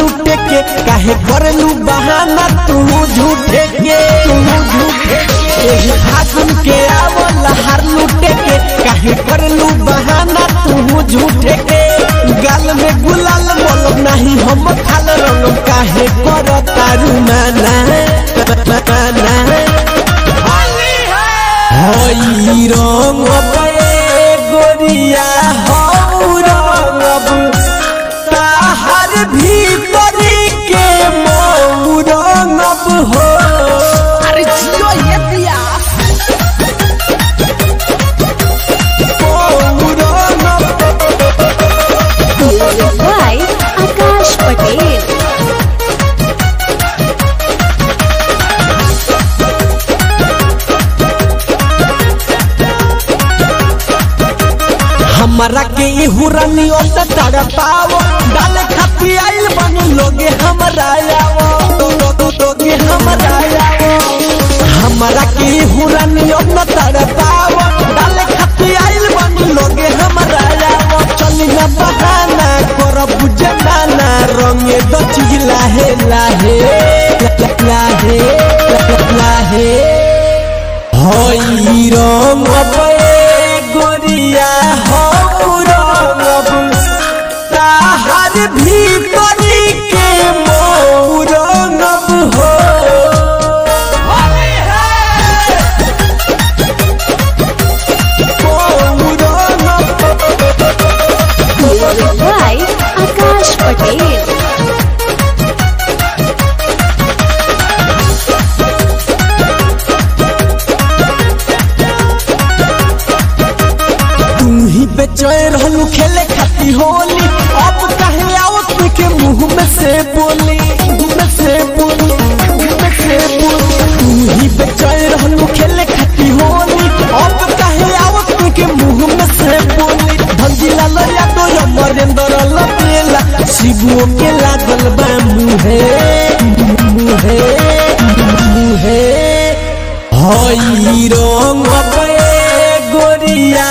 लूटे के काहे करलू बहाना तू झूठे के तू झूठे के एही फागुन के आवल हार लूटे के काहे करलू बहाना तू झूठे के गाल में गुलाल मोल नहीं हम खाल रंग काहे कर तारू माना माना हई रंग पे गोरिया हऊ रंग ताहर भीतरी के मऊ रंग हो अरे जियो ये दिया मऊ रंग Music by Akash Patel. हमारा के इहू रानी ओत तड़ पाओ डाले खाती आइल बन लोगे हमरा आओ तो तो तो लोगे हमरा आओ हमारा के इहू रानी ओत तड़ पाओ डाले खाती आइल बन लोगे हमरा आओ चली ना बहाना कर बुझे नाना रंगे दो चीज लाहे लाहे लाहे लाहे हई रंग पे गोरिया हऊ रंग ताहर भीतरी के मऊ रंग हो मऊ रंग Music by Akash Patel. तू ही बेचैन रहलू खेले खाती होली अब कहे आओ तू के मुंह में से बोली मुंह में से बोली मुंह में से बोली तू ही बेचैन रहलू खेले खाती होली अब कहे आओ तू के मुंह में से बोली भंजिला लया तो अमरेंद्र लपेला शिवो के लागल बा मुहे मुहे मुहे हई रंग पे गोरिया